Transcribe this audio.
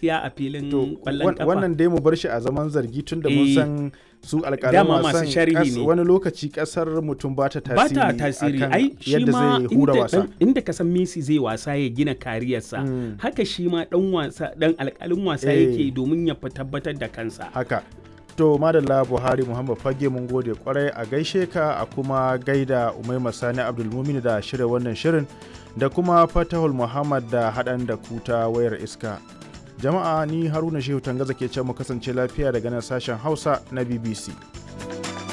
gaskiya a filin to ƙwallon wan- kafa wannan dai mu bar shi a zaman zargi tun da mun Eh, san su alƙalan dama masu wasan sharhi kas- ne. wani lokaci kasar mutum ba ta ba tasiri ta tasiri akan ai shi yadda ma zai hura inda, wasa dan- inda ka san Messi zai wasa ya gina kariyarsa Mm. haka shi ma dan wasa dan alƙalin wasa Eh. yake domin ya fi tabbatar da kansa haka to madalla buhari muhammad fage mun gode kwarai a gaishe ka a kuma gaida umaima sani abdulmumin da shirya wannan shirin da kuma fatahul muhammad da haɗan da kuta wayar iska jama'a ni haruna shehu tangaza ke ce mu kasance lafiya daga nan sashen hausa na bbc